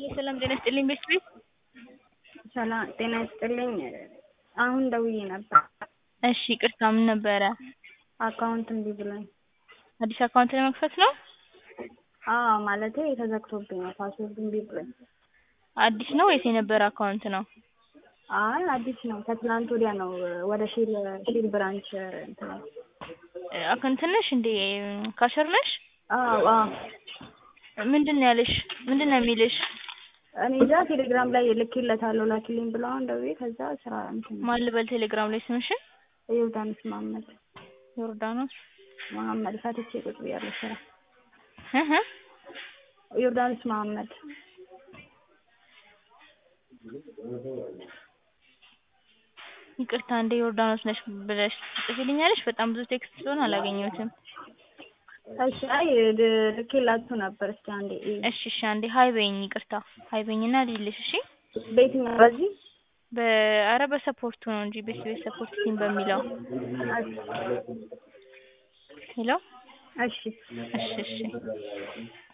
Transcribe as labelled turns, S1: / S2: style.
S1: ሰላም ጤና ይስጥልኝ ቤት ቤት
S2: ሰላም ጤና ይስጥልኝ። አሁን ደውዬ ነበር።
S1: እሺ ይቅርታ ምን ነበረ?
S2: አካውንት እምቢ ብሎኝ።
S1: አዲስ አካውንት ለመክፈት ነው?
S2: አዎ ማለቴ ተዘግቶብኝ ነው ፓስወርድ እምቢ ብሎኝ።
S1: አዲስ ነው ወይስ የነበረ አካውንት ነው?
S2: አይ አዲስ ነው። ከትናንት ወዲያ ነው ወደ ሺል ሺል ብራንች እንትን
S1: አክ እንትን ነሽ እንዴ ካሸር ነሽ?
S2: አዎ አዎ
S1: ምንድን ነው ያለሽ? ምንድን ነው የሚልሽ?
S2: እኔ እዛ ቴሌግራም ላይ ልኬለታለሁ ላኪልኝ ብለው አሁን ደውዬ ከዛ ስራ እንትን
S1: ማን ልበል ቴሌግራም ላይ ስምሽን?
S2: ዮርዳኖስ መሀመድ
S1: ዮርዳኖስ
S2: መሀመድ ፈትቼ ቁጭ ብያለሁ ስራ
S1: እህ
S2: ዮርዳኖስ መሀመድ
S1: ይቅርታ እንደ ዮርዳኖስ ነሽ ብለሽ ትጽፊልኛለሽ? በጣም ብዙ ቴክስት ስለሆነ አላገኘሁትም።
S2: እሺ አይ ልኬላችሁ ነበር። እስኪ አንዴ እዩ።
S1: እሺ እሺ አንዴ ሀይ በይኝ ይቅርታ ሀይ በይኝና ልይልሽ እሺ
S2: በየትኛው በዚህ
S1: በአረ በሰፖርቱ ነው እንጂ ቤት ቤት ሰፖርት ቲም በሚለው ሄሎ
S2: እሺ
S1: እሺ እሺ